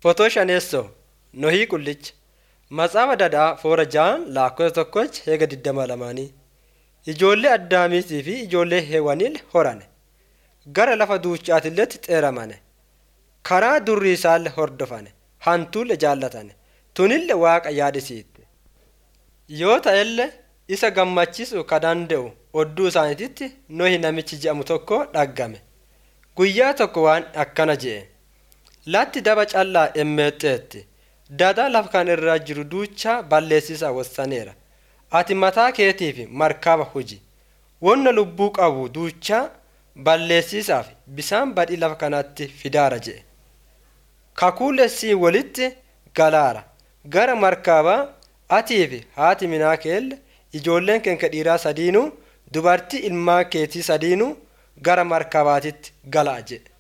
Fotoo shaneessoo Nohii Qullicha Matsaafaa Dadhaa Foora ja'an lakkoofsa tokkochi heega digdama lamaanii Ijoollee Addaamiitii fi ijoollee Heewaniil horane. Gara lafa duuchaatilletti xeeramane. Karaa durri isaallee hordofane. Hantuulle jaallatane. Tunille Waaqa yaadisiifte. Yoo ta'ellee isa gammachiisuu ka danda'u odduu isaaniititti Nohi namichi jedhamu tokko dhaggame. Guyyaa tokko waan akkana je'e. Latti daba callaa emmeexxeetti. Dadaa lafa kana irra jiru duuchaa balleessisaa wassaneera. Ati mataa keetiif markaba huji. Wonna lubbuu qabu duuchaa balleessisaaf bisaan badii lafa kanatti fidaara je'e. Kakuulessii walitti galaara. Gara markabaa atii fi haati minaa keelle ijoolleen keenka dhiiraa sadiinuu dubartii ilmaan keetii sadiinuu gara markabaatitti gala'a jedhe.